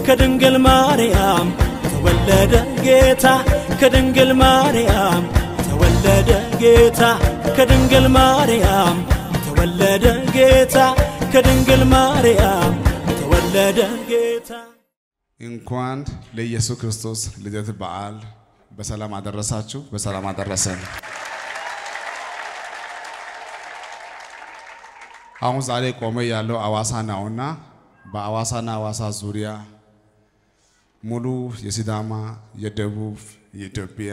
ከድንግል ማርያም ተወለደ ጌታ ከድንግል ማርያም ተወለደ ጌታ ከድንግል ማርያም ተወለደ ጌታ ከድንግል ማርያም ተወለደ ጌታ እንኳን ለኢየሱስ ክርስቶስ ልደት በዓል በሰላም አደረሳችሁ፣ በሰላም አደረሰን። አሁን ዛሬ ቆመ ያለው አዋሳ ነውና በአዋሳና አዋሳ ዙሪያ ሙሉ የሲዳማ፣ የደቡብ፣ የኢትዮጵያ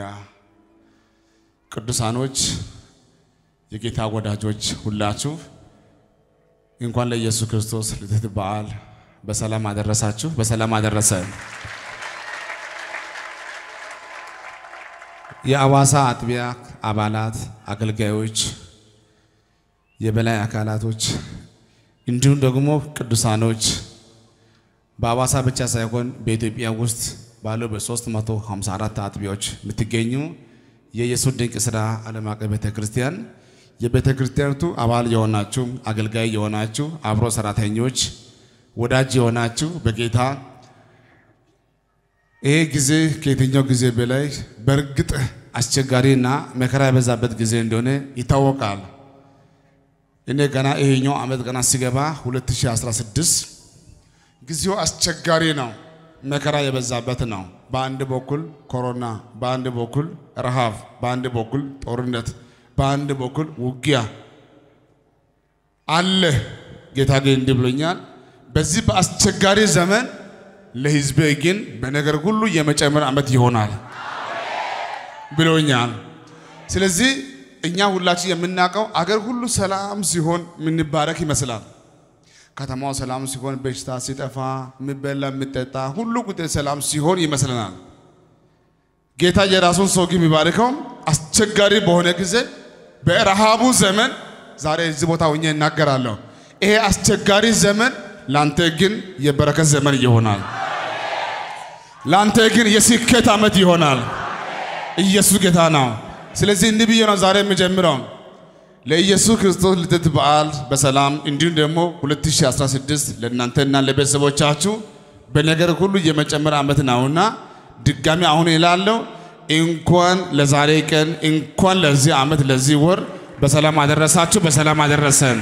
ቅዱሳኖች፣ የጌታ ወዳጆች ሁላችሁ እንኳን ለኢየሱስ ክርስቶስ ልደት በዓል በሰላም አደረሳችሁ፣ በሰላም አደረሰን። የአዋሳ አጥቢያ አባላት፣ አገልጋዮች፣ የበላይ አካላቶች እንዲሁም ደግሞ ቅዱሳኖች በአዋሳ ብቻ ሳይሆን በኢትዮጵያ ውስጥ ባለው በ354 አጥቢያዎች የምትገኙ የኢየሱስ ድንቅ ሥራ ዓለም አቀፍ ቤተ ክርስቲያን የቤተ ክርስቲያኒቱ አባል የሆናችሁ አገልጋይ የሆናችሁ አብሮ ሰራተኞች ወዳጅ የሆናችሁ በጌታ ይሄ ጊዜ ከየትኛው ጊዜ በላይ በእርግጥ አስቸጋሪና መከራ የበዛበት ጊዜ እንደሆነ ይታወቃል። እኔ ገና ይሄኛው ዓመት ገና ሲገባ 2016 ጊዜው አስቸጋሪ ነው፣ መከራ የበዛበት ነው። በአንድ በኩል ኮሮና፣ በአንድ በኩል ረሃብ፣ በአንድ በኩል ጦርነት፣ በአንድ በኩል ውጊያ አለ። ጌታ ግን እንዲህ ብሎኛል በዚህ በአስቸጋሪ ዘመን ለሕዝቤ ግን በነገር ሁሉ የመጨመር ዓመት ይሆናል ብሎኛል። ስለዚህ እኛ ሁላችን የምናውቀው አገር ሁሉ ሰላም ሲሆን የምንባረክ ይመስላል። ከተማው ሰላም ሲሆን፣ በሽታ ሲጠፋ፣ የሚበላ የሚጠጣ ሁሉ ቁጥር ሰላም ሲሆን ይመስለናል። ጌታ የራሱን ሰው ግን የሚባርከው አስቸጋሪ በሆነ ጊዜ በረሃቡ ዘመን ዛሬ እዚህ ቦታ ሆኜ እናገራለሁ። ይሄ አስቸጋሪ ዘመን ላንተ ግን የበረከት ዘመን ይሆናል። ላንተ ግን የስኬት ዓመት ይሆናል። ኢየሱስ ጌታ ነው። ስለዚህ እንዲህ ብዬ ነው ዛሬ የምጀምረው ለኢየሱስ ክርስቶስ ልደት በዓል በሰላም እንዲሁም ደግሞ 2016 ለእናንተና ለቤተሰቦቻችሁ በነገር ሁሉ የመጨመር ዓመት ነውና ድጋሚ አሁን ይላለው እንኳን ለዛሬ ቀን እንኳን ለዚህ ዓመት ለዚህ ወር በሰላም አደረሳችሁ፣ በሰላም አደረሰን።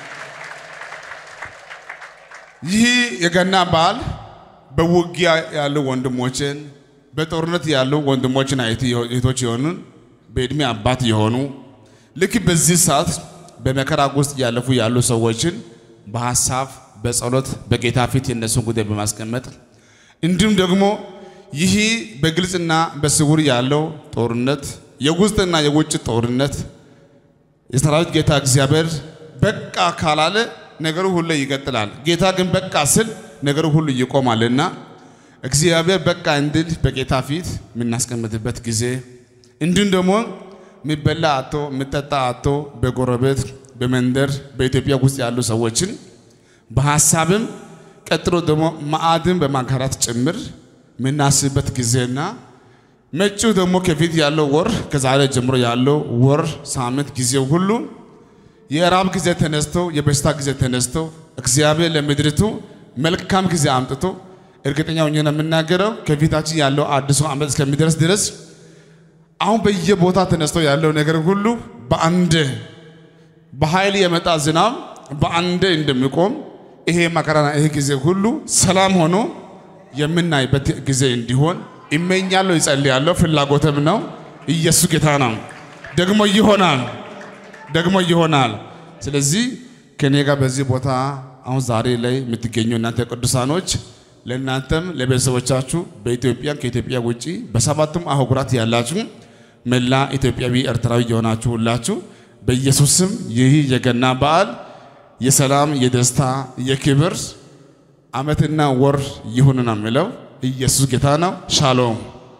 ይህ የገና በዓል በውጊያ ያሉ ወንድሞችን በጦርነት ያሉ ወንድሞችን እህቶች የሆኑን በዕድሜ አባት የሆኑ ልክ በዚህ ሰዓት በመከራ ውስጥ ያለፉ ያሉ ሰዎችን በሀሳብ በጸሎት በጌታ ፊት የነሱን ጉዳይ በማስቀመጥ እንዲሁም ደግሞ ይህ በግልጽና በስውር ያለው ጦርነት የውስጥና የውጭ ጦርነት የሰራዊት ጌታ እግዚአብሔር በቃ ካላለ ነገሩ ሁሉ ይቀጥላል። ጌታ ግን በቃ ስል ነገሩ ሁሉ ይቆማልና እግዚአብሔር በቃ እንድል በጌታ ፊት የምናስቀምጥበት ጊዜ እንዲሁም ደግሞ የሚበላ አቶ የሚጠጣ አቶ በጎረቤት በመንደር በኢትዮጵያ ውስጥ ያሉ ሰዎችን በሀሳብም ቀጥሎ ደግሞ ማዕድን በማጋራት ጭምር የምናስብበት ጊዜና መጪው ደግሞ ከፊት ያለው ወር ከዛሬ ጀምሮ ያለው ወር ሳምንት ጊዜው ሁሉ የራብ ጊዜ ተነስቶ የበሽታ ጊዜ ተነስቶ እግዚአብሔር ለምድሪቱ መልካም ጊዜ አምጥቶ እርግጠኛ ሆኜ ነው የምናገረው ከፊታችን ያለው አዲሱ ዓመት እስከሚደርስ ድረስ አሁን በየቦታ ተነስቶ ያለው ነገር ሁሉ በአንድ በኃይል የመጣ ዝናብ በአንድ እንደሚቆም ይሄ መከራና ይሄ ጊዜ ሁሉ ሰላም ሆኖ የምናይበት ጊዜ እንዲሆን ይመኛለሁ፣ ይጸልያለሁ፣ ፍላጎትም ነው። ኢየሱስ ጌታ ነው። ደግሞ ይሆናል፣ ደግሞ ይሆናል። ስለዚህ ከኔ ጋር በዚህ ቦታ አሁን ዛሬ ላይ የምትገኙ እናንተ ቅዱሳኖች ለእናንተም ለቤተሰቦቻችሁ በኢትዮጵያ ከኢትዮጵያ ውጪ በሰባቱም አህጉራት ያላችሁ መላ ኢትዮጵያዊ ኤርትራዊ የሆናችሁ ሁላችሁ በኢየሱስ ስም ይህ የገና በዓል የሰላም፣ የደስታ፣ የክብር ዓመትና ወር ይሁን ነው የሚለው። ኢየሱስ ጌታ ነው። ሻሎም።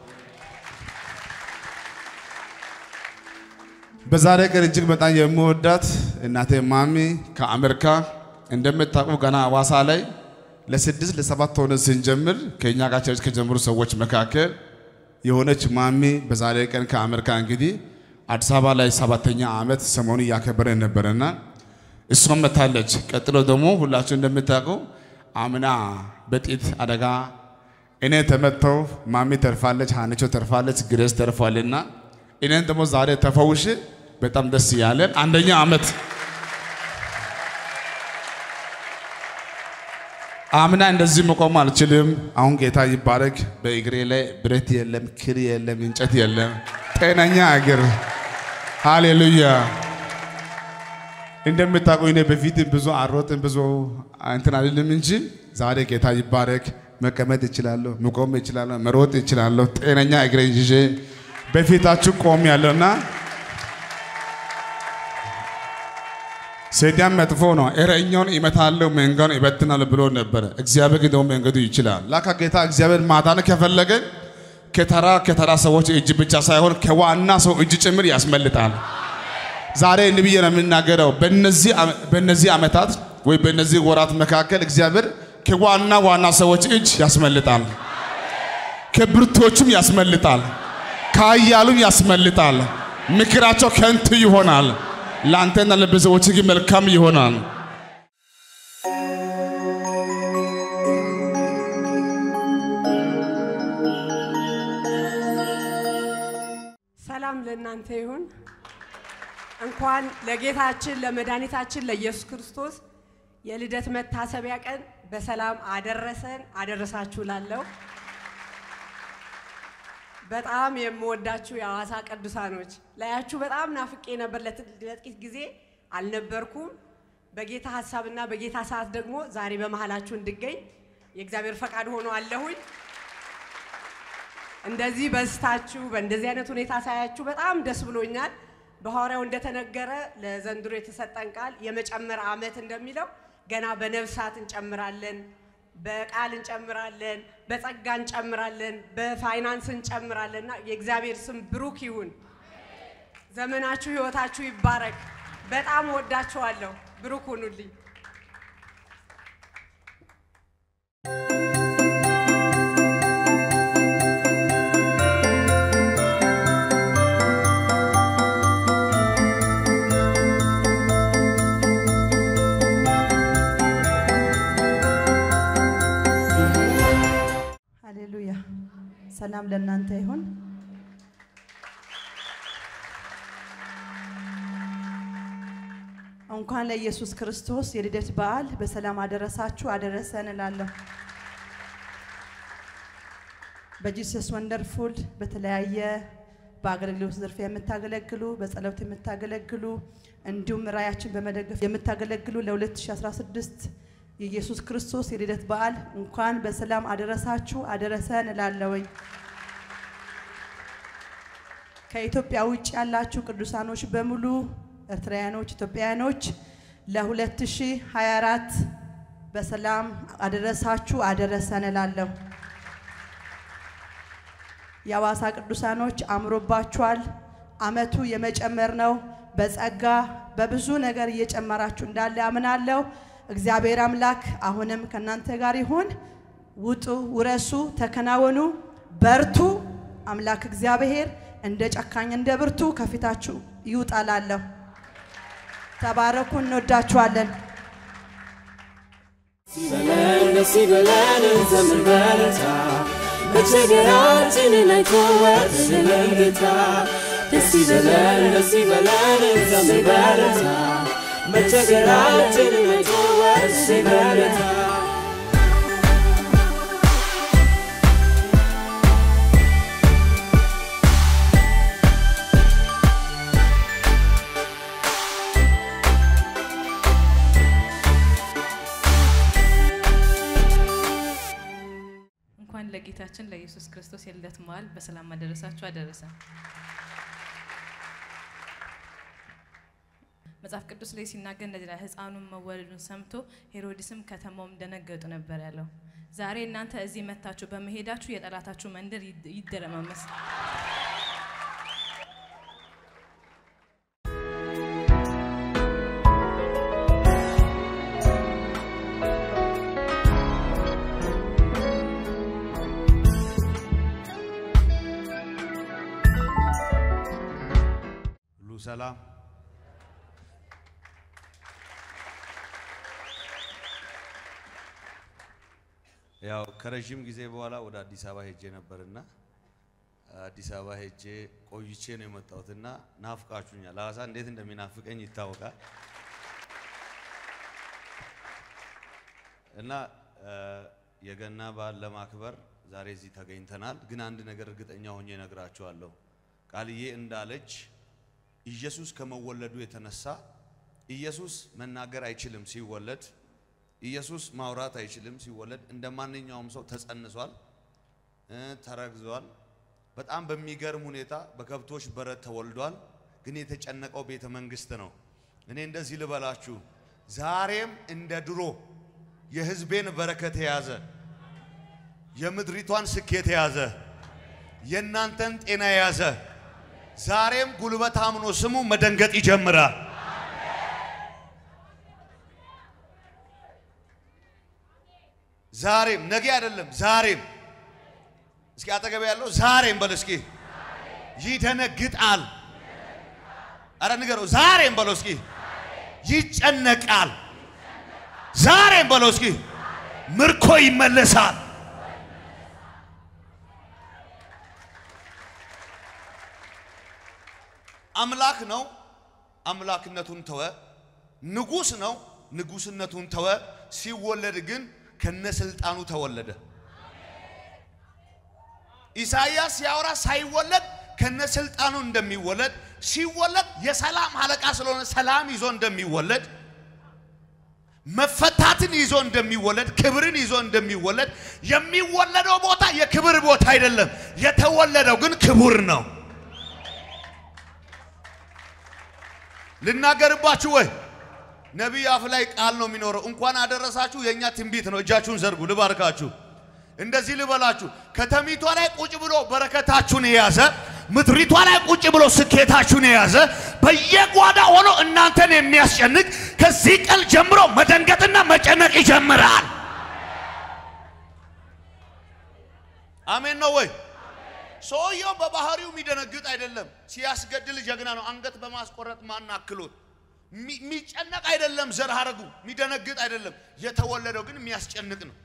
በዛሬ ቀን እጅግ በጣም የምወዳት እናቴ ማሚ ከአሜሪካ እንደምታውቁ ገና አዋሳ ላይ ለስድስት ለሰባት ሆነ ስንጀምር ከእኛ ጋር ቸርች ከጀመሩ ሰዎች መካከል የሆነች ማሚ በዛሬ ቀን ከአሜሪካ እንግዲህ አዲስ አበባ ላይ ሰባተኛ ዓመት ሰሞኑ እያከበረ ነበረና እሷም መታለች። ቀጥሎ ደግሞ ሁላችሁ እንደምታውቁ አምና በጤት አደጋ እኔ ተመተው ማሚ ተርፋለች፣ ሀንቾ ተርፋለች፣ ግሬስ ተርፏልና እኔን ደግሞ ዛሬ ተፈውሽ በጣም ደስ ያለን አንደኛ ዓመት አምና እንደዚህ መቆም አልችልም። አሁን ጌታ ይባረክ። በእግሬ ላይ ብረት የለም፣ ክር የለም፣ እንጨት የለም፣ ጤነኛ እግር። ሃሌሉያ። እንደምታውቁኝ እኔ በፊት ብዙ አሮጥን ብዙ እንትን አልልም እንጂ ዛሬ ጌታ ይባረክ። መቀመጥ እችላለሁ፣ መቆም እችላለሁ፣ መሮጥ እችላለሁ። ጤነኛ እግሬን ይዤ በፊታችሁ ቆም ያለውና ሰይጣን መጥፎ ነው። እረኛውን ይመታለሁ መንጋውን ይበትናል ብሎ ነበረ። እግዚአብሔር ግን ደግሞ መንገዱ ይችላል። ላካ ጌታ እግዚአብሔር ማዳን ከፈለገ ከተራ ከተራ ሰዎች እጅ ብቻ ሳይሆን ከዋና ሰው እጅ ጭምር ያስመልጣል። ዛሬ እንዲህ ብዬ ነው የምናገረው። በእነዚህ ዓመ- በእነዚህ ዓመታት ወይ በእነዚህ ወራት መካከል እግዚአብሔር ከዋና ዋና ሰዎች እጅ ያስመልጣል፣ ከብርቶቹም ያስመልጣል፣ ከኃያሉም ያስመልጣል። ምክራቸው ከንቱ ይሆናል። ለአንተና ለቤተሰቦች ግን መልካም ይሆናል። ሰላም ለእናንተ ይሁን። እንኳን ለጌታችን ለመድኃኒታችን ለኢየሱስ ክርስቶስ የልደት መታሰቢያ ቀን በሰላም አደረሰን አደረሳችሁ ላለው በጣም የምወዳችሁ የሐዋሳ ቅዱሳኖች ላያችሁ በጣም ናፍቄ ነበር። ለት- ለጥቂት ጊዜ አልነበርኩም። በጌታ ሀሳብና በጌታ ሰዓት ደግሞ ዛሬ በመሃላችሁ እንድገኝ የእግዚአብሔር ፈቃድ ሆኖ አለሁኝ። እንደዚህ በስታችሁ በእንደዚህ አይነት ሁኔታ ሳያችሁ በጣም ደስ ብሎኛል። በሐዋርያው እንደተነገረ ለዘንድሮ የተሰጠን ቃል የመጨመር ዓመት እንደሚለው ገና በነፍሳት እንጨምራለን፣ በቃል እንጨምራለን፣ በጸጋ እንጨምራለን፣ በፋይናንስ እንጨምራለን እና የእግዚአብሔር ስም ብሩክ ይሁን። ዘመናችሁ፣ ህይወታችሁ ይባረክ። በጣም ወዳችኋለሁ። ብሩክ ሁኑልኝ። ሃሌሉያ። ሰላም ለእናንተ ይሁን። እንኳን ለኢየሱስ ክርስቶስ የልደት በዓል በሰላም አደረሳችሁ አደረሰን እላለሁ። በጂሰስ ወንደርፉል በተለያየ በአገልግሎት ዘርፍ የምታገለግሉ በጸሎት የምታገለግሉ እንዲሁም ራያችን በመደገፍ የምታገለግሉ ለ2016 የኢየሱስ ክርስቶስ የልደት በዓል እንኳን በሰላም አደረሳችሁ አደረሰን እላለሁኝ። ከኢትዮጵያ ውጭ ያላችሁ ቅዱሳኖች በሙሉ ኤርትራውያኖች፣ ኢትዮጵያውያኖች ለ2024 በሰላም አደረሳችሁ አደረሰን እላለሁ። የአዋሳ ቅዱሳኖች አምሮባችኋል። አመቱ የመጨመር ነው። በጸጋ በብዙ ነገር እየጨመራችሁ እንዳለ አምናለሁ። እግዚአብሔር አምላክ አሁንም ከእናንተ ጋር ይሁን። ውጡ፣ ውረሱ፣ ተከናወኑ፣ በርቱ። አምላክ እግዚአብሔር እንደ ጨካኝ እንደ ብርቱ ከፊታችሁ ይውጣላለሁ። ተባረኩ። እንወዳችኋለን። በለን ደስ ይበለን እንዘምር በረታ በችግራችንን አይቶ ወረደልን ጌታ ደስ ይበለን ደስ ይበለን እንዘምር በረታ በችግራችንን አይቶ ወረደልን በረታ እንኳን ለጌታችን ለኢየሱስ ክርስቶስ የልደት በዓል በሰላም አደረሳችሁ አደረሰ። መጽሐፍ ቅዱስ ላይ ሲናገር እንደዚህ ላይ ሕፃኑን መወለዱን ሰምቶ ሄሮድስም ከተማውም ደነገጡ ነበር ያለው። ዛሬ እናንተ እዚህ መታችሁ በመሄዳችሁ የጠላታችሁ መንደር ይድ- ይደረማመስ። ሁሉ ሰላም ያው ከረዥም ጊዜ በኋላ ወደ አዲስ አበባ ሄጄ ነበርና አዲስ አበባ ሄጄ ቆይቼ ነው የመጣሁትና ናፍቃችሁኛል። ሐዋሳ እንዴት እንደሚናፍቀኝ ይታወቃል። እና እ፣ የገና በዓል ለማክበር ዛሬ እዚህ ተገኝተናል። ግን አንድ ነገር እርግጠኛ ሆኜ እነግራችኋለሁ። ቃልዬ እንዳለች ኢየሱስ ከመወለዱ የተነሳ ኢየሱስ መናገር አይችልም ሲወለድ ኢየሱስ ማውራት አይችልም ሲወለድ። እንደ ማንኛውም ሰው ተጸንሷል፣ እ፣ ተረግዟል። በጣም በሚገርም ሁኔታ በከብቶች በረት ተወልዷል። ግን የተጨነቀው ቤተ መንግስት ነው። እኔ እንደዚህ ልበላችሁ፣ ዛሬም እንደ ድሮ የህዝቤን በረከት የያዘ የምድሪቷን ስኬት የያዘ የእናንተን ጤና የያዘ ዛሬም ጉልበት አምኖ ስሙ መደንገጥ ይጀምራል። ዛሬም ነገ አይደለም፣ ዛሬም እስኪ አጠገብ ያለው ዛሬም በል እስኪ ይደነግጣል። አረ ንገረው፣ ዛሬም በለው እስኪ ይጨነቃል። ዛሬም በለው እስኪ ምርኮ ይመለሳል። አምላክ ነው፣ አምላክነቱን ተወ። ንጉስ ነው፣ ንጉስነቱን ተወ። ሲወለድ ግን ከነስልጣኑ ተወለደ። ኢሳይያስ ሲያወራ ሳይወለድ ከነስልጣኑ እንደሚወለድ ሲወለድ የሰላም አለቃ ስለሆነ ሰላም ይዞ እንደሚወለድ መፈታትን ይዞ እንደሚወለድ ክብርን ይዞ እንደሚወለድ የሚወለደው ቦታ የክብር ቦታ አይደለም። የተወለደው ግን ክቡር ነው። ልናገርባችሁ ወይ ነቢይ አፍ ላይ ቃል ነው የሚኖረው። እንኳን አደረሳችሁ የእኛ ትንቢት ነው። እጃችሁን ዘርጉ፣ ልባርካችሁ። እንደዚህ ልበላችሁ፣ ከተሚቷ ላይ ቁጭ ብሎ በረከታችሁን የያዘ ምድሪቷ ላይ ቁጭ ብሎ ስኬታችሁን የያዘ በየጓዳ ሆኖ እናንተን የሚያስጨንቅ ከዚህ ቀን ጀምሮ መደንገጥና መጨነቅ ይጀምራል። አሜን ነው ወይ? ሰውየው በባህሪው የሚደነግጥ አይደለም። ሲያስገድል ጀግና ነው። አንገት በማስቆረጥ ማን አክሎት የሚጨነቅ አይደለም። ዘር ሐረጉ የሚደነግጥ አይደለም። የተወለደው ግን የሚያስጨንቅ ነው።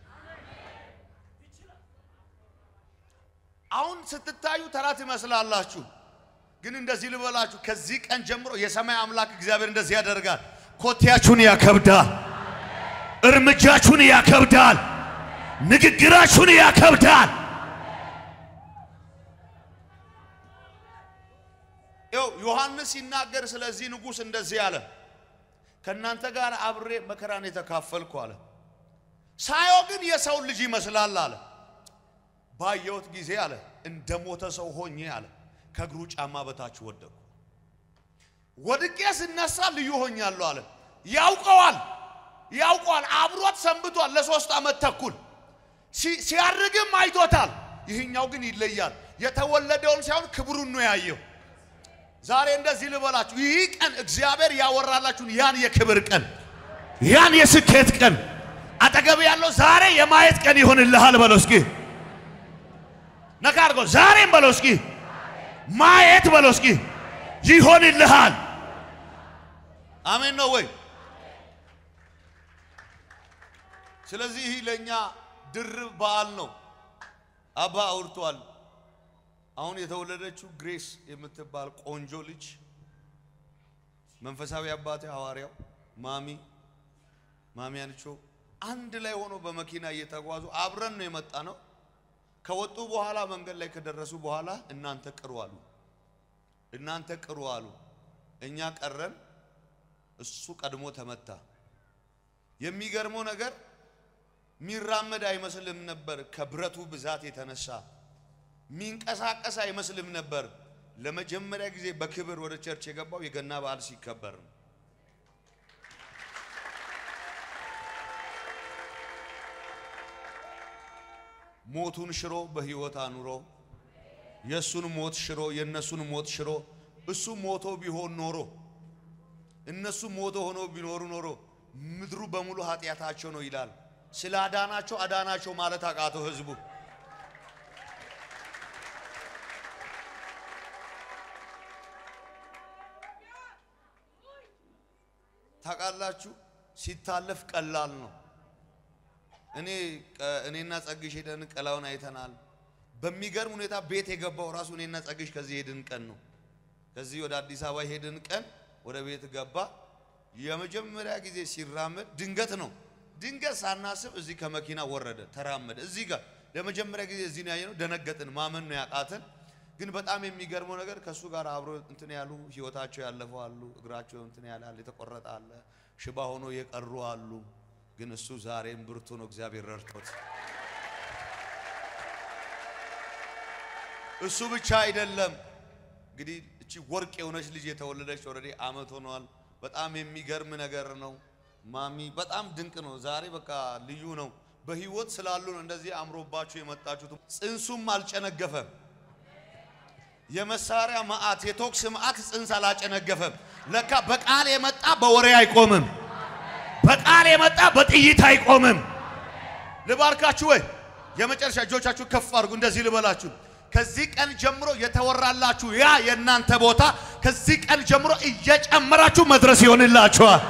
አሁን ስትታዩ ተራ ትመስላላችሁ፣ ግን እንደዚህ ልበላችሁ፣ ከዚህ ቀን ጀምሮ የሰማይ አምላክ እግዚአብሔር እንደዚህ ያደርጋል። ኮቴያችሁን ያከብዳል፣ እርምጃችሁን ያከብዳል፣ ንግግራችሁን ያከብዳል። ይኸው ዮሐንስ ሲናገር ስለዚህ ንጉሥ እንደዚህ አለ፣ ከእናንተ ጋር አብሬ መከራን የተካፈልኩ አለ። ሳየው ግን የሰው ልጅ ይመስላል አለ። ባየሁት ጊዜ አለ እንደ ሞተ ሰው ሆኜ አለ ከእግሩ ጫማ በታች ወደቅኩ። ወድቄ ስነሳ ልዩ ሆኛለሁ አለ። ያውቀዋል ያውቀዋል፣ አብሮት ሰንብቷል ለሶስት ዓመት ተኩል ሲያርግም አይቶታል። ይህኛው ግን ይለያል። የተወለደውን ሳይሆን ክብሩን ነው ያየው። ዛሬ እንደዚህ ልበላችሁ፣ ይህ ቀን እግዚአብሔር ያወራላችሁን ያን የክብር ቀን ያን የስኬት ቀን አጠገብ ያለው ዛሬ የማየት ቀን ይሆንልሃል በለው እስኪ ነካ አድርጎ ዛሬም በለው እስኪ ማየት በለው እስኪ ይሆንልሃል። አሜን ነው ወይ? ስለዚህ ይህ ለእኛ ድርብ በዓል ነው። አባ አውርቷል። አሁን የተወለደችው ግሬስ የምትባል ቆንጆ ልጅ መንፈሳዊ አባቴ ሐዋርያው ማሚ ማሚ አንቾ አንድ ላይ ሆኖ በመኪና እየተጓዙ አብረን ነው የመጣ ነው። ከወጡ በኋላ መንገድ ላይ ከደረሱ በኋላ እናንተ ቅሩ አሉ። እናንተ ቅሩ አሉ። እኛ ቀረን። እሱ ቀድሞ ተመታ። የሚገርመው ነገር ሚራመድ አይመስልም ነበር። ከብረቱ ብዛት የተነሳ ሚንቀሳቀስ አይመስልም ነበር። ለመጀመሪያ ጊዜ በክብር ወደ ቸርች የገባው የገና በዓል ሲከበር ነው። ሞቱን ሽሮ በህይወት አኑሮ የእሱን ሞት ሽሮ የእነሱን ሞት ሽሮ እሱ ሞቶ ቢሆን ኖሮ እነሱ ሞቶ ሆኖ ቢኖሩ ኖሮ ምድሩ በሙሉ ኃጢአታቸው ነው ይላል። ስለ አዳናቸው አዳናቸው ማለት አቃተው ህዝቡ። ታውቃላችሁ፣ ሲታለፍ ቀላል ነው። እኔ ቀ- እኔና ጸግሽ ሄደን ቀላውን አይተናል። በሚገርም ሁኔታ ቤት የገባው ራሱ እኔና ጸግሽ ከዚህ ሄድን ቀን ነው። ከዚህ ወደ አዲስ አበባ ሄድን ቀን ወደ ቤት ገባ። የመጀመሪያ ጊዜ ሲራመድ ድንገት ነው። ድንገት ሳናስብ እዚህ ከመኪና ወረደ፣ ተራመደ። እዚህ ጋር ለመጀመሪያ ጊዜ እዚህ ነው ያየነው። ደነገጥን፣ ማመን ነው ያቃተን። ግን በጣም የሚገርመው ነገር ከእሱ ጋር አብሮ እንትን ያሉ ህይወታቸው ያለፈው አሉ፣ እግራቸው እንትን ያላል የተቆረጠ አለ፣ ሽባ ሆኖ የቀሩ አሉ። ግን እሱ ዛሬም ብርቱ ነው፣ እግዚአብሔር ረድቶት። እሱ ብቻ አይደለም እንግዲህ እቺ ወርቅ የሆነች ልጅ የተወለደች ኦልሬዲ አመት ሆኗል። በጣም የሚገርም ነገር ነው። ማሚ በጣም ድንቅ ነው። ዛሬ በቃ ልዩ ነው። በህይወት ስላሉ ነው እንደዚህ አምሮባችሁ የመጣችሁት። ጽንሱም አልጨነገፈም። የመሳሪያ መዓት የቶክስ መዓት ጽንስ አላጨነገፈም። ለካ በቃል የመጣ በወሬ አይቆምም። በቃል የመጣ በጥይት አይቆምም። ልባርካችሁ ወይ የመጨረሻ እጆቻችሁ ከፍ አድርጉ። እንደዚህ ልበላችሁ። ከዚህ ቀን ጀምሮ የተወራላችሁ ያ የእናንተ ቦታ ከዚህ ቀን ጀምሮ እየጨመራችሁ መድረስ ይሆንላችኋል።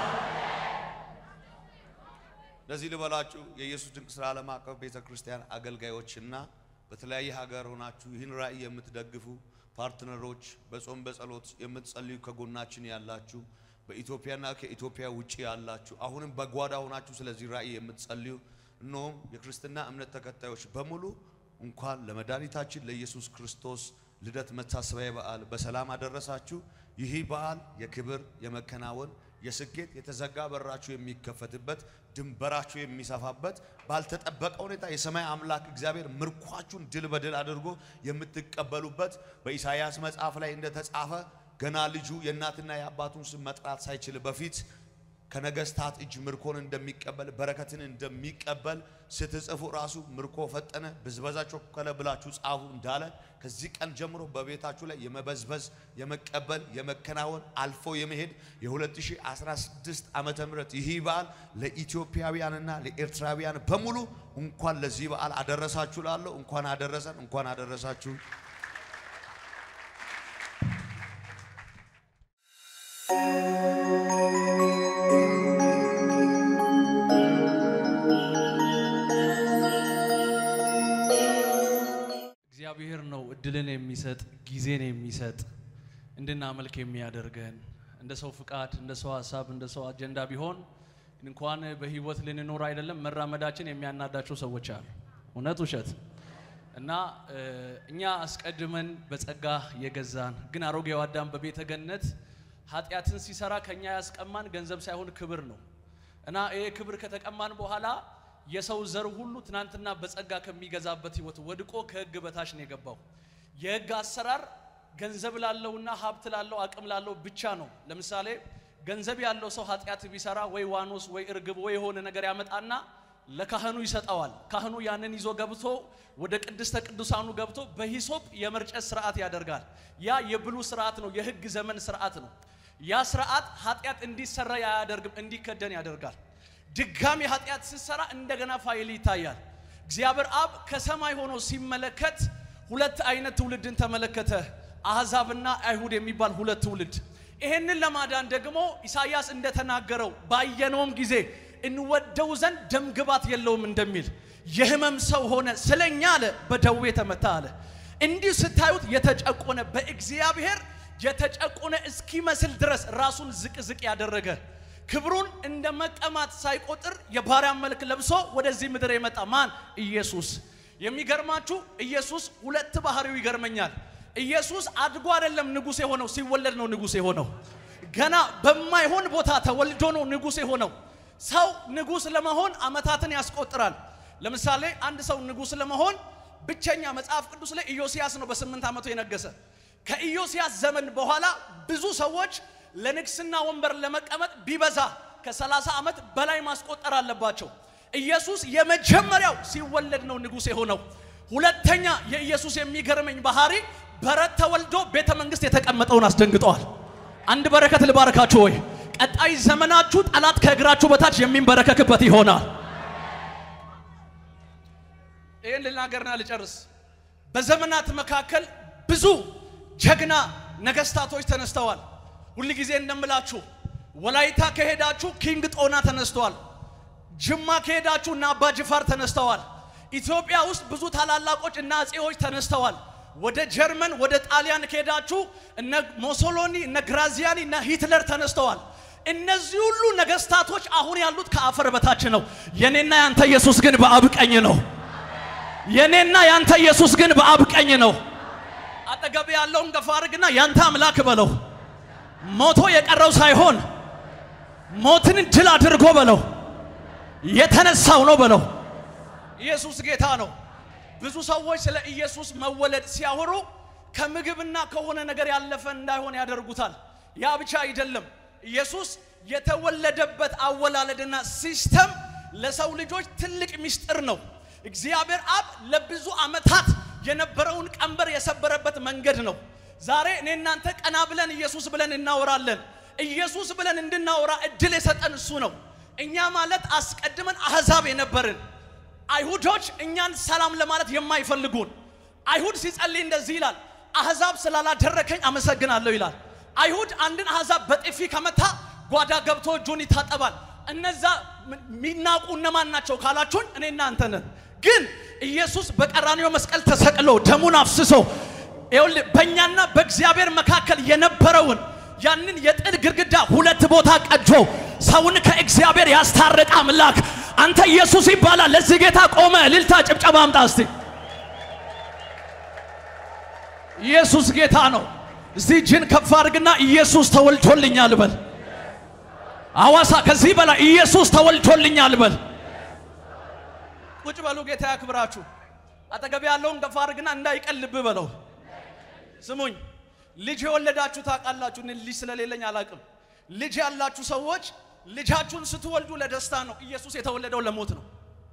ለዚህ ልበላችሁ የኢየሱስ ድንቅ ስራ ዓለም አቀፍ ቤተ ክርስቲያን አገልጋዮችና በተለያየ ሀገር ሆናችሁ ይህን ራእይ የምትደግፉ ፓርትነሮች፣ በጾም በጸሎት የምትጸልዩ ከጎናችን ያላችሁ በኢትዮጵያና ከኢትዮጵያ ውጭ ያላችሁ አሁንም በጓዳ ሆናችሁ ስለዚህ ራእይ የምትጸልዩ እነሆም የክርስትና እምነት ተከታዮች በሙሉ እንኳን ለመድኃኒታችን ለኢየሱስ ክርስቶስ ልደት መታሰቢያ በዓል በሰላም አደረሳችሁ። ይህ በዓል የክብር የመከናወን የስኬት የተዘጋ በራችሁ የሚከፈትበት ድንበራችሁ የሚሰፋበት ባልተጠበቀ ሁኔታ የሰማይ አምላክ እግዚአብሔር ምርኳችሁን ድል በድል አድርጎ የምትቀበሉበት በኢሳይያስ መጽሐፍ ላይ እንደተጻፈ ገና ልጁ የእናትና የአባቱን ስም መጥራት ሳይችል በፊት ከነገስታት እጅ ምርኮን እንደሚቀበል በረከትን እንደሚቀበል ስትጽፉ ራሱ ምርኮ ፈጠነ፣ ብዝበዛ ቸኮለ ብላችሁ ጻፉ እንዳለ ከዚህ ቀን ጀምሮ በቤታችሁ ላይ የመበዝበዝ የመቀበል የመከናወን አልፎ የመሄድ የ2016 ዓመተ ምህረት ይህ በዓል ለኢትዮጵያውያንና ለኤርትራውያን በሙሉ እንኳን ለዚህ በዓል አደረሳችሁ ላለሁ እንኳን አደረሰን፣ እንኳን አደረሳችሁ። እግዚአብሔር ነው እድልን የሚሰጥ ጊዜን የሚሰጥ እንድናመልክ የሚያደርገን። እንደ ሰው ፍቃድ፣ እንደ ሰው ሀሳብ፣ እንደ ሰው አጀንዳ ቢሆን እንኳን በህይወት ልንኖር አይደለም መራመዳችን የሚያናዳቸው ሰዎች አሉ። እውነት ውሸት? እና እ፣ እኛ አስቀድመን በጸጋ የገዛን ግን አሮጌው አዳም በቤተ ገነት ኃጢአትን ሲሰራ ከኛ ያስቀማን ገንዘብ ሳይሆን ክብር ነው። እና ይሄ ክብር ከተቀማን በኋላ የሰው ዘር ሁሉ ትናንትና በጸጋ ከሚገዛበት ህይወት ወድቆ ከህግ በታች ነው የገባው። የህግ አሰራር ገንዘብ ላለውና ሀብት ላለው አቅም ላለው ብቻ ነው። ለምሳሌ ገንዘብ ያለው ሰው ኃጢአት ቢሰራ ወይ ዋኖስ ወይ እርግብ ወይ የሆነ ነገር ያመጣና ለካህኑ ይሰጠዋል። ካህኑ ያንን ይዞ ገብቶ ወደ ቅድስተ ቅዱሳኑ ገብቶ በሂሶጵ የመርጨት ስርዓት ያደርጋል። ያ የብሉ ስርዓት ነው፣ የህግ ዘመን ስርዓት ነው። ያ ስርዓት ኃጢአት እንዲሰራ አያደርግም፣ እንዲከደን ያደርጋል። ድጋሚ ኃጢአት ስትሰራ እንደገና ፋይል ይታያል። እግዚአብሔር አብ ከሰማይ ሆኖ ሲመለከት ሁለት አይነት ትውልድን ተመለከተ፣ አሕዛብና አይሁድ የሚባል ሁለት ትውልድ። ይሄንን ለማዳን ደግሞ ኢሳይያስ እንደተናገረው ባየነውም ጊዜ እንወደው ዘንድ ደምግባት የለውም እንደሚል የህመም ሰው ሆነ ስለኛ አለ፣ በደዌ ተመታ አለ። እንዲህ ስታዩት የተጨቆነ በእግዚአብሔር የተጨቆነ እስኪመስል ድረስ ራሱን ዝቅ ዝቅ ያደረገ ክብሩን እንደ መቀማት ሳይቆጥር የባሪያን መልክ ለብሶ ወደዚህ ምድር የመጣ ማን? ኢየሱስ። የሚገርማችሁ ኢየሱስ ሁለት ባህሪው ይገርመኛል። ኢየሱስ አድጎ አይደለም ንጉሥ የሆነው፣ ሲወለድ ነው ንጉሥ የሆነው። ገና በማይሆን ቦታ ተወልዶ ነው ንጉሥ የሆነው። ሰው ንጉሥ ለመሆን ዓመታትን ያስቆጥራል። ለምሳሌ አንድ ሰው ንጉሥ ለመሆን ብቸኛ መጽሐፍ ቅዱስ ላይ ኢዮስያስ ነው በስምንት ዓመቱ የነገሰ። ከኢዮስያስ ዘመን በኋላ ብዙ ሰዎች ለንግስና ወንበር ለመቀመጥ ቢበዛ ከ30 ዓመት በላይ ማስቆጠር አለባቸው። ኢየሱስ የመጀመሪያው ሲወለድ ነው ንጉሥ የሆነው። ሁለተኛ የኢየሱስ የሚገርመኝ ባህሪ በረት ተወልዶ ቤተ መንግስት የተቀመጠውን አስደንግጠዋል። አንድ በረከት ልባረካችሁ ወይ ቀጣይ ዘመናችሁ ጠላት ከእግራችሁ በታች የሚንበረከክበት ይሆናል። ይህን ልናገርና ልጨርስ። በዘመናት መካከል ብዙ ጀግና ነገስታቶች ተነስተዋል። ሁል ጊዜ እንደምላችሁ ወላይታ ከሄዳችሁ ኪንግ ጦና ተነስተዋል። ጅማ ከሄዳችሁ እና አባ ጅፋር ተነስተዋል። ኢትዮጵያ ውስጥ ብዙ ታላላቆች እና አጼዎች ተነስተዋል። ወደ ጀርመን ወደ ጣሊያን ከሄዳችሁ እነ ሞሶሎኒ እነ ግራዚያኒ እነ ሂትለር ተነስተዋል። እነዚህ ሁሉ ነገስታቶች አሁን ያሉት ከአፈር በታች ነው። የኔና ያንተ ኢየሱስ ግን በአብ ቀኝ ነው። የኔና ያንተ ኢየሱስ ግን በአብ ቀኝ ነው። አጠገብ ያለውን ገፋ አድርግና ያንተ አምላክ በለው። ሞቶ የቀረው ሳይሆን ሞትን ድል አድርጎ በለው የተነሳው ነው በለው። ኢየሱስ ጌታ ነው። ብዙ ሰዎች ስለ ኢየሱስ መወለድ ሲያወሩ ከምግብና ከሆነ ነገር ያለፈ እንዳይሆን ያደርጉታል። ያ ብቻ አይደለም። ኢየሱስ የተወለደበት አወላለድና ሲስተም ለሰው ልጆች ትልቅ ምስጢር ነው። እግዚአብሔር አብ ለብዙ ዓመታት የነበረውን ቀንበር የሰበረበት መንገድ ነው። ዛሬ እኔ እናንተ ቀና ብለን ኢየሱስ ብለን እናወራለን። ኢየሱስ ብለን እንድናወራ እድል የሰጠን እሱ ነው። እኛ ማለት አስቀድመን አህዛብ የነበርን አይሁዶች እኛን ሰላም ለማለት የማይፈልጉን አይሁድ ሲጸልይ እንደዚህ ይላል፣ አህዛብ ስላላደረከኝ አመሰግናለሁ ይላል። አይሁድ አንድን አህዛብ በጥፊ ከመታ ጓዳ ገብቶ እጁን ይታጠባል። እነዛ የሚናቁ እነማን ናቸው ካላችሁን እኔ እናንተ ነን። ግን ኢየሱስ በቀራንዮ መስቀል ተሰቅሎ ደሙን አፍስሶ ይኸውልህ በእኛና በእግዚአብሔር መካከል የነበረውን ያንን የጥል ግድግዳ ሁለት ቦታ ቀጆ ሰውን ከእግዚአብሔር ያስታረቀ አምላክ አንተ ኢየሱስ ይባላል። ለዚህ ጌታ ቆመ እልልታ፣ ጭብጨባ አምጣ እስቲ። ኢየሱስ ጌታ ነው። እዚህ እጅን ከፍ አድርግና ኢየሱስ ተወልዶልኛል በል። አዋሳ ከዚህ በላይ ኢየሱስ ተወልዶልኛል በል። ቁጭ በሉ፣ ጌታ ያክብራችሁ። አጠገብ ያለውን ከፍ አድርግና እንዳይቀልብ በለው። ስሙኝ፣ ልጅ የወለዳችሁ ታውቃላችሁ። እኔ ልጅ ስለሌለኝ አላቅም። ልጅ ያላችሁ ሰዎች ልጃችሁን ስትወልዱ ለደስታ ነው። ኢየሱስ የተወለደው ለሞት ነው።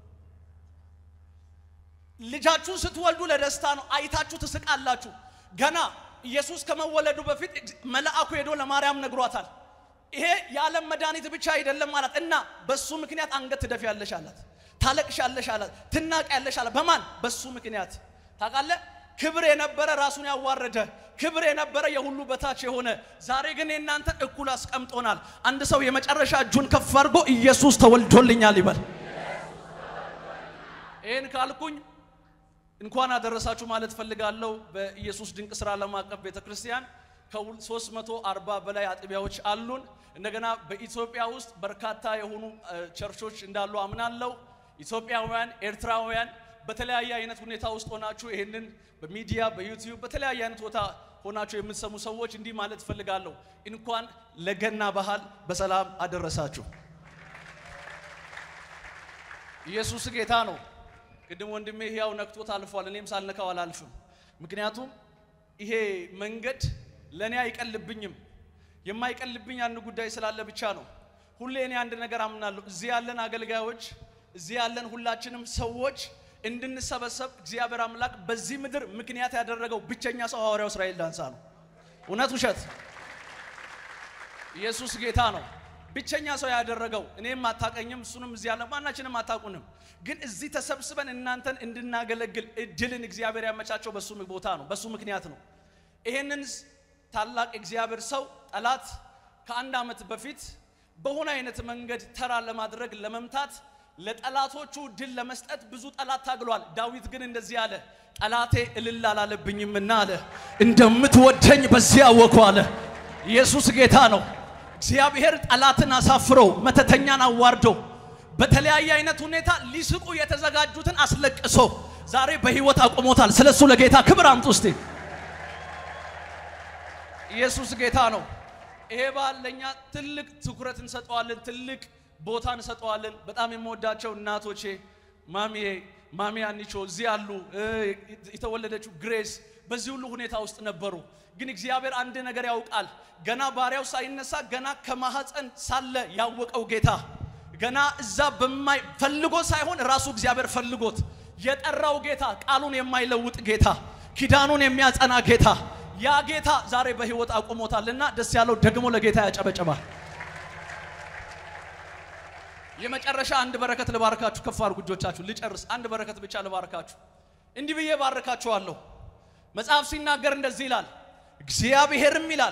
ልጃችሁን ስትወልዱ ለደስታ ነው። አይታችሁ ትስቃላችሁ። ገና ኢየሱስ ከመወለዱ በፊት መልአኩ ሄዶ ለማርያም ነግሯታል። ይሄ የዓለም መድኃኒት ብቻ አይደለም ማለት እና በሱ ምክንያት አንገት ትደፊያለሽ አላት። ታለቅሻለሽ አላት። ትናቂያለሽ አላት። በማን በሱ ምክንያት ታውቃለህ? ክብር የነበረ ራሱን ያዋረደ ክብር የነበረ የሁሉ በታች የሆነ ዛሬ ግን የእናንተ እኩል አስቀምጦናል። አንድ ሰው የመጨረሻ እጁን ከፍ አድርጎ ኢየሱስ ተወልዶልኛል ይበል። ይህን ካልኩኝ እንኳን አደረሳችሁ ማለት ፈልጋለሁ። በኢየሱስ ድንቅ ስራ ዓለም አቀፍ ቤተ ክርስቲያን ከ340 በላይ አጥቢያዎች አሉን። እንደገና በኢትዮጵያ ውስጥ በርካታ የሆኑ ቸርቾች እንዳሉ አምናለሁ። ኢትዮጵያውያን፣ ኤርትራውያን በተለያየ አይነት ሁኔታ ውስጥ ሆናችሁ ይህንን በሚዲያ በዩቲዩብ በተለያየ አይነት ቦታ ሆናችሁ የምትሰሙ ሰዎች እንዲህ ማለት ፈልጋለሁ፣ እንኳን ለገና ባህል በሰላም አደረሳችሁ። ኢየሱስ ጌታ ነው። ቅድም ወንድሜ ሕያው ነክቶት አልፏል። እኔም ሳልነካው አላልፍም። ምክንያቱም ይሄ መንገድ ለእኔ አይቀልብኝም። የማይቀልብኝ አንድ ጉዳይ ስላለ ብቻ ነው። ሁሌ እኔ አንድ ነገር አምናለሁ። እዚህ ያለን አገልጋዮች፣ እዚህ ያለን ሁላችንም ሰዎች እንድንሰበሰብ እግዚአብሔር አምላክ በዚህ ምድር ምክንያት ያደረገው ብቸኛ ሰው ሐዋርያው እስራኤል ዳንሳ ነው። እውነት ውሸት? ኢየሱስ ጌታ ነው። ብቸኛ ሰው ያደረገው እኔም አታቀኝም፣ እሱንም እዚህ ያለ ማናችንም አታቁንም። ግን እዚህ ተሰብስበን እናንተን እንድናገለግል እድልን እግዚአብሔር ያመቻቸው በሱ ቦታ ነው፣ በሱ ምክንያት ነው። ይሄንን ታላቅ እግዚአብሔር ሰው ጠላት ከአንድ ዓመት በፊት በሆነ አይነት መንገድ ተራ ለማድረግ ለመምታት ለጠላቶቹ ድል ለመስጠት ብዙ ጠላት ታግሏል። ዳዊት ግን እንደዚህ አለ፣ ጠላቴ እልል አላለብኝምና አለ እንደምትወደኝ በዚያ አወኩ አለ። ኢየሱስ ጌታ ነው። እግዚአብሔር ጠላትን አሳፍሮ መተተኛን አዋርዶ በተለያየ አይነት ሁኔታ ሊስቁ የተዘጋጁትን አስለቅሶ ዛሬ በህይወት አቁሞታል። ስለሱ ለጌታ ክብር አምጡ እስቲ። ኢየሱስ ጌታ ነው። ይሄ በዓል ለእኛ ትልቅ ትኩረት እንሰጠዋለን፣ ትልቅ ቦታ እንሰጠዋለን። በጣም የምወዳቸው እናቶቼ ማሚዬ ማሚ አንቾ እዚህ ያሉ የተወለደችው ግሬስ በዚህ ሁሉ ሁኔታ ውስጥ ነበሩ። ግን እግዚአብሔር አንድ ነገር ያውቃል። ገና ባሪያው ሳይነሳ ገና ከማህፀን ሳለ ያወቀው ጌታ ገና እዛ በማይ ፈልጎ ሳይሆን ራሱ እግዚአብሔር ፈልጎት የጠራው ጌታ ቃሉን የማይለውጥ ጌታ ኪዳኑን የሚያጸና ጌታ ያ ጌታ ዛሬ በህይወት አቁሞታልና ደስ ያለው ደግሞ ለጌታ ያጨበጨባል። የመጨረሻ አንድ በረከት ልባርካችሁ። ከፍ አድርጉ እጆቻችሁ። ልጨርስ። አንድ በረከት ብቻ ልባርካችሁ። እንዲህ ብዬ ባርካችኋለሁ። መጽሐፍ ሲናገር እንደዚህ ይላል፣ እግዚአብሔርም ይላል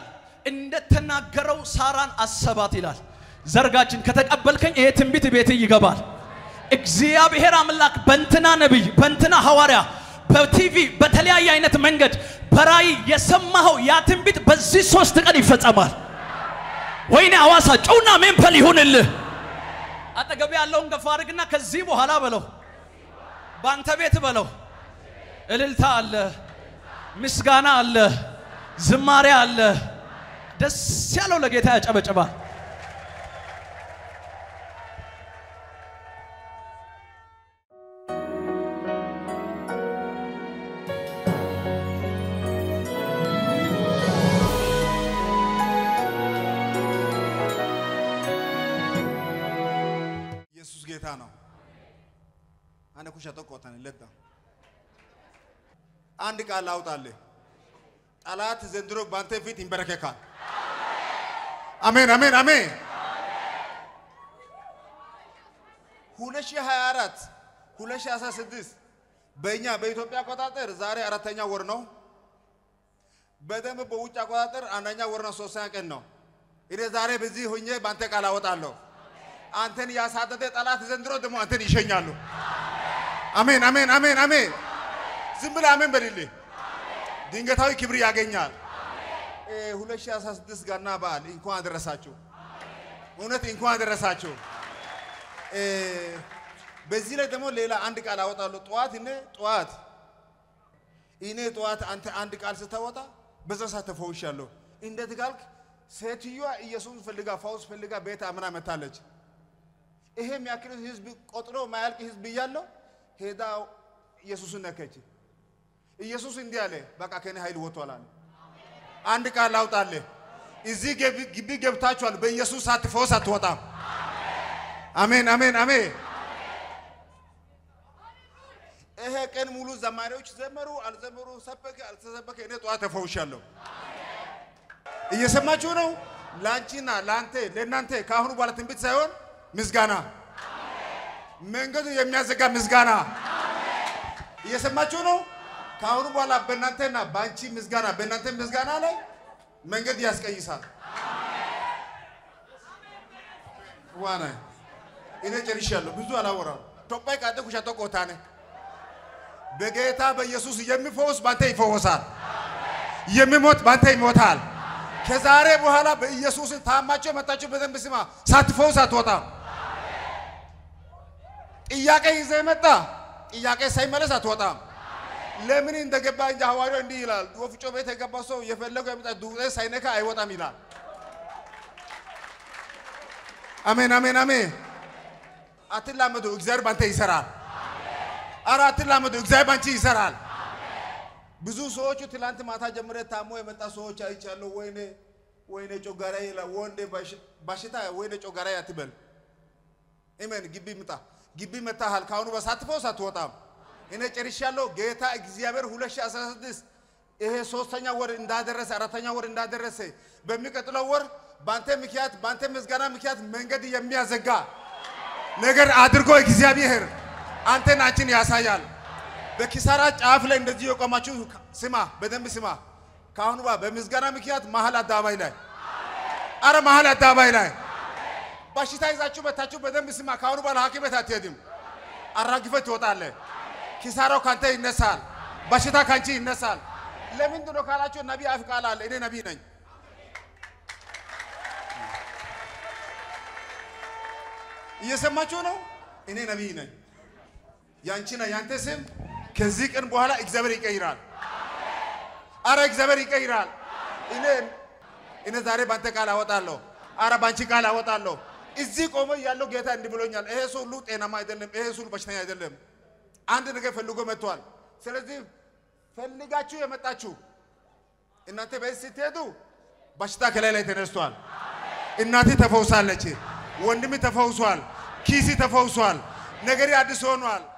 እንደተናገረው ሳራን አሰባት ይላል። ዘርጋችን ከተቀበልከኝ ይሄ ትንቢት ቤት ይገባል። እግዚአብሔር አምላክ በእንትና ነቢይ በእንትና ሐዋርያ በቲቪ በተለያየ አይነት መንገድ በራእይ የሰማኸው ያ ትንቢት በዚህ ሶስት ቀን ይፈጸማል። ወይኔ ሐዋሳ ጨውና ሜንፐል ይሁንልህ። አጠገብ ያለውን ገፋ አድርግና ከዚህ በኋላ በለው፣ በአንተ ቤት በለው፣ እልልታ አለ፣ ምስጋና አለ፣ ዝማሬ አለ። ደስ ያለው ለጌታ ያጨበጭባል። ኢየሱስ ጌታ ነው። አነ ኩሻ ተቆጣን ለታ አንድ ቃል አውጣልህ። ጠላት ዘንድሮ ባንተ ፊት ይንበረከካል። አሜን አሜን አሜን። 2024 2016 በእኛ በኢትዮጵያ አቆጣጠር ዛሬ አራተኛ ወር ነው። በደንብ በውጭ አቆጣጠር አንደኛ ወር ነው፣ ሶስተኛ ቀን ነው። እኔ ዛሬ በዚህ ሆኜ ባንተ ቃል አወጣለሁ። አንተን ያሳደደ ጠላት ዘንድሮ ደግሞ አንተን ይሸኛሉ። አሜን አሜን አሜን አሜን። ዝም ብለህ አሜን በልልህ። ድንገታዊ ክብር ያገኛል። እ 2016 ገና በዓል እንኳን አደረሳችሁ። እውነት እንኳን አደረሳችሁ። እ በዚህ ላይ ደግሞ ሌላ አንድ ቃል አወጣለሁ። ጠዋት እኔ ጠዋት እኔ ጠዋት አንተ አንድ ቃል ስታወጣ በዛ ሰዓት ተፈውሻለሁ። እንዴት ካልክ ሴትዮዋ ኢየሱስ ፈልጋ ፈውስ ፈልጋ ቤት አምና መታለች። ይሄ የሚያክል ህዝብ ቆጥሮ ማያልቅ ህዝብ እያለው ሄዳ ኢየሱስን ነከች። ኢየሱስ እንዲህ አለ፣ በቃ ከኔ ኃይል ወጥቷል አለ። አንድ ቃል ላውጣልህ። እዚህ ገብ- ግቢ ገብታችኋል። በኢየሱስ ሳትፈወስ አትወጣም። አሜን አሜን አሜን። ይሄ ቀን ሙሉ ዘማሪዎች ዘመሩ አልዘመሩ፣ ሰበከ አልተሰበከ፣ እኔ ጠዋት ተፈውሻለሁ። እየሰማችሁ ነው። ለአንቺና ለአንተ ለእናንተ ከአሁኑ በኋላ ትንቢት ሳይሆን ምስጋና፣ መንገዱ የሚያዘጋ ምስጋና። እየሰማችሁ ነው። ከአሁኑ በኋላ በእናንተና በአንቺ ምስጋና በእናንተ ምስጋና ላይ መንገድ ያስቀይሳል። ዋና እኔ ጨርሻለሁ። ብዙ አላወራም። ቶጳይ ቃጤ ኩሻ ተቆታነ በጌታ በኢየሱስ የሚፈወስ ባንተ ይፈወሳል። የሚሞት ባንተ ይሞታል። ከዛሬ በኋላ በኢየሱስ ታማቸው የመጣችሁ በደንብ ስማ። ሳትፈውስ አትወጣም። ጥያቄ ይዘህ መጣ። ጥያቄ ሳይመለስ አትወጣም። ለምን እንደገባ እንጂ ሐዋርያው እንዲህ ይላል፣ ወፍጮ ቤት የገባ ሰው የፈለገው የመጣ ዱቄት ሳይነካ አይወጣም ይላል። አሜን አሜን አሜን። አትላመዱ፣ እግዚአብሔር ባንተ ይሰራል። አረ አትላመዱ፣ እግዚአብሔር ባንቺ ይሰራል። ብዙ ሰዎቹ ትላንት ማታ ጀምረ ታሞ የመጣ ሰዎች አይቻለሁ። ወይኔ ወይኔ ጮጋራ ይላል። ወንዴ በሽታ ወይኔ ጮጋራ አትበል። አሜን። ግቢ ምጣ፣ ግቢ መታሃል። ካሁኑ በሳትፈው ሳትወጣም እኔ ጨርሻለሁ። ጌታ እግዚአብሔር 2016 ይሄ ሶስተኛ ወር እንዳደረሰ አራተኛ ወር እንዳደረሰ በሚቀጥለው ወር ባንተ ምክንያት ባንተ ምስጋና ምክንያት መንገድ የሚያዘጋ ነገር አድርጎ እግዚአብሔር አንተን አንቺን ያሳያል። በኪሳራ ጫፍ ላይ እንደዚህ የቆማችሁ ስማ፣ በደንብ ስማ። ከአሁኑ ባ በምስጋና ምክንያት መሀል አደባባይ ላይ አረ መሀል አደባባይ ላይ በሽታ ይዛችሁ መታችሁ፣ በደንብ ስማ። ከአሁኑ በኋላ ሐኪም ቤት አትሄድም። አራግፈህ ትወጣለህ። ኪሳራው ካንተ ይነሳል። በሽታ ካንቺ ይነሳል። ለምንድን ነው ካላችሁ ነቢይ አፍ ቃል አለ። እኔ ነቢይ ነኝ። እየሰማችሁ ነው። እኔ ነቢይ ነኝ። ያንቺና ያንተ ስም ከዚህ ቀን በኋላ እግዚአብሔር ይቀይራል። አረ እግዚአብሔር ይቀይራል። እኔ እኔ ዛሬ ባንተ ቃል አወጣለሁ። አረ ባንቺ ቃል አወጣለሁ። እዚህ ቆመ ያለው ጌታ እንዲህ ብሎኛል። ይሄ ሰው ሁሉ ጤናማ አይደለም። ይሄ ሰው ሁሉ በሽተኛ አይደለም። አንድ ነገር ፈልጎ መጥቷል። ስለዚህ ፈልጋችሁ የመጣችሁ እናንተ ቤት ስትሄዱ በሽታ ከላይ ላይ ተነስቷል። እናቴ ተፈውሳለች። ወንድም ተፈውሷል። ኪሲ ተፈውሷል። ነገሬ አዲስ ሆኗል።